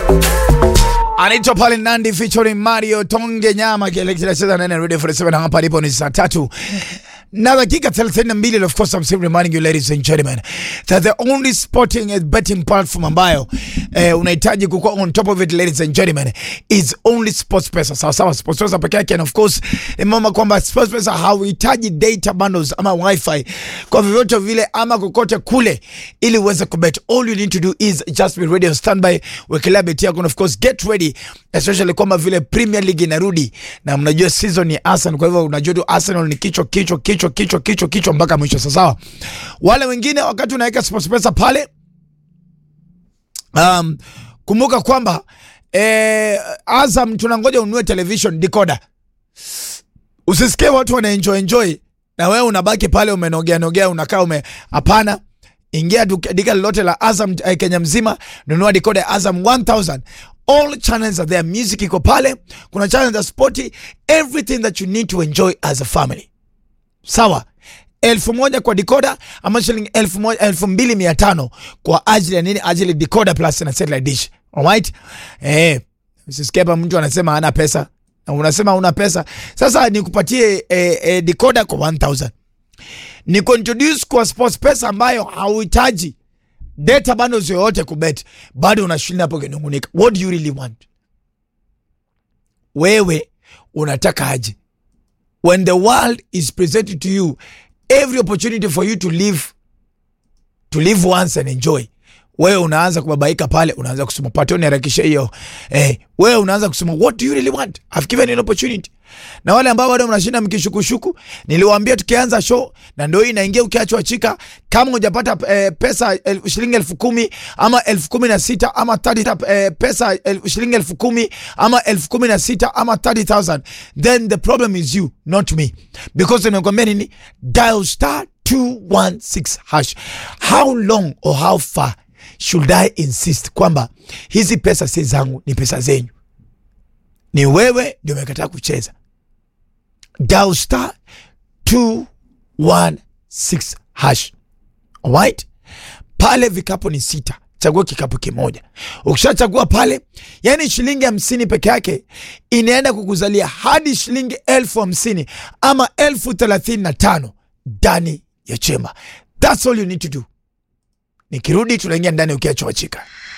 anaitwa pale Nandi featuring Mario Tonge Nyama kile kinacheza ndani ya Radio 47 hapa alipo ni saa tatu na dakika 32 and of course I'm still reminding you ladies and gentlemen that the only sporting and betting platform ambayo eh, unahitaji kukuwa on top of it ladies and gentlemen is only SportsPesa sawa sawa SportsPesa peke yake and of course nimama kwamba SportsPesa hauhitaji data bundles ama wifi kwa vyovyote vile ama kokote kule ili uweze kubet all you need to do is just be ready on standby wekelea beti yako and of course get ready especially kwamba vile Premier League inarudi na mnajua season ya Arsenal kwa hivyo unajua tu Arsenal ni kichwa kichwa kichwa kichwa kichwa kichwa mpaka mwisho sawa sawa wale wengine wakati unaweka SportsPesa pale um, kumbuka kwamba eh, Azam tunangoja ununue television decoder usisikie watu wana enjoy enjoy na wewe unabaki pale umenogea nogea unakaa ume hapana ingia duka duka lolote la Azam eh, Kenya mzima nunua decoder ya Azam 1000 all channels are there music iko pale kuna channels za sporti everything that you need to enjoy as a family sawa elfu moja kwa decoder ama shilingi elfu moja elfu mbili mia tano kwa ajili ya nini ajili decoder plus na satellite dish alright eh usisikie hapa mtu anasema hana pesa na unasema una pesa sasa nikupatie eh, eh, decoder kwa 1000 ni kuintroduce kwa sports pesa ambayo hauhitaji data bundles yoyote kubet bado unashinda hapo kinungunika what do you really want wewe unataka aje when the world is presented to you every opportunity for you to live to live once and enjoy wewe unaanza kubabaika pale unaanza kusema pato niharakishe hiyo eh, wewe unaanza kusema what do you really want I've given you an opportunity na wale ambao bado mnashinda mkishukushuku niliwaambia tukianza show na ndio hii inaingia ukiachwa chika kama hujapata eh, pesa el, shilingi elfu kumi ama elfu kumi na sita ama 30, eh, pesa el, shilingi elfu kumi ama elfu kumi na sita ama 30000 then the problem is you not me because nimekwambia nini dial star 216 hash how long or how far should I insist kwamba hizi pesa si zangu, ni pesa zenyu? Ni wewe ndio umekataa kucheza. Dial star 216 hash. Alright? Pale vikapu ni sita, chagua kikapu kimoja. Ukishachagua pale, yani shilingi hamsini peke yake inaenda kukuzalia hadi shilingi elfu hamsini ama elfu thelathini na tano ndani ya chemba. That's all you need to do. Nikirudi tunaingia ndani ukiachwa chika.